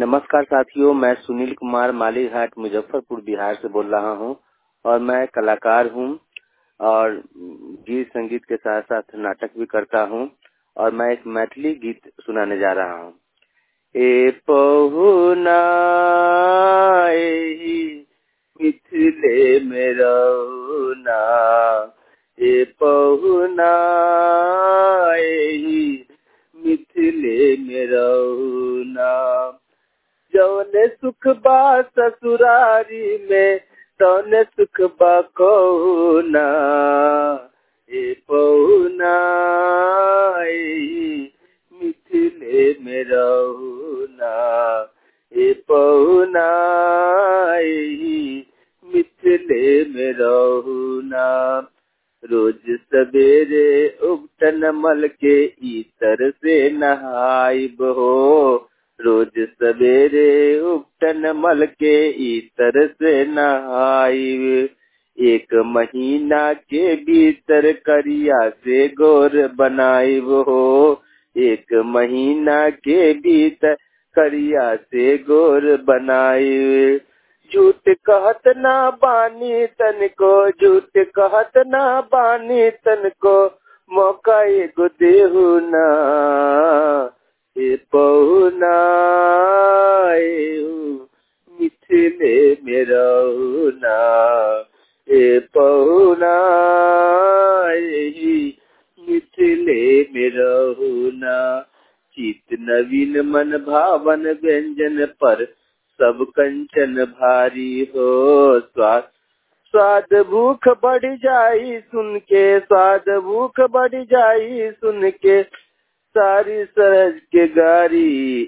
नमस्कार साथियों मैं सुनील कुमार मालीघाट मुजफ्फरपुर बिहार से बोल रहा हूँ और मैं कलाकार हूँ और गीत संगीत के साथ साथ नाटक भी करता हूँ और मैं एक मैथिली गीत सुनाने जा रहा हूँ ए पहुना मिथिले में रहुना ए पहुना मिथिले में रहुना जौने सुख बा ससुरारी में तौने सुख बा कहुना ए पहुना मिथिले में रहुना ए पहुना मिथिले में रहुना रोज सवेरे उबटन मल के इतर से नहाइब हो रोज सवेरे उबटन मल के इतर से नहाइब एक महीना के भीतर करिया से गोर बनाइब हो एक महीना के भीतर करिया से गोर बनाइब झूठ कहत ना बानी तन को झूठ कहत ना बानी तन को मौका एगो देहु ना ए पहुना मिथिले में रहुना ए पहुना मिथिले में रहुना चित नवीन मन भावन व्यंजन पर सब कंचन भारी हो स्वाद स्वाद भूख बढ़ जाई सुन के स्वाद भूख बढ़ जाई सुन के सारी सरज के गारी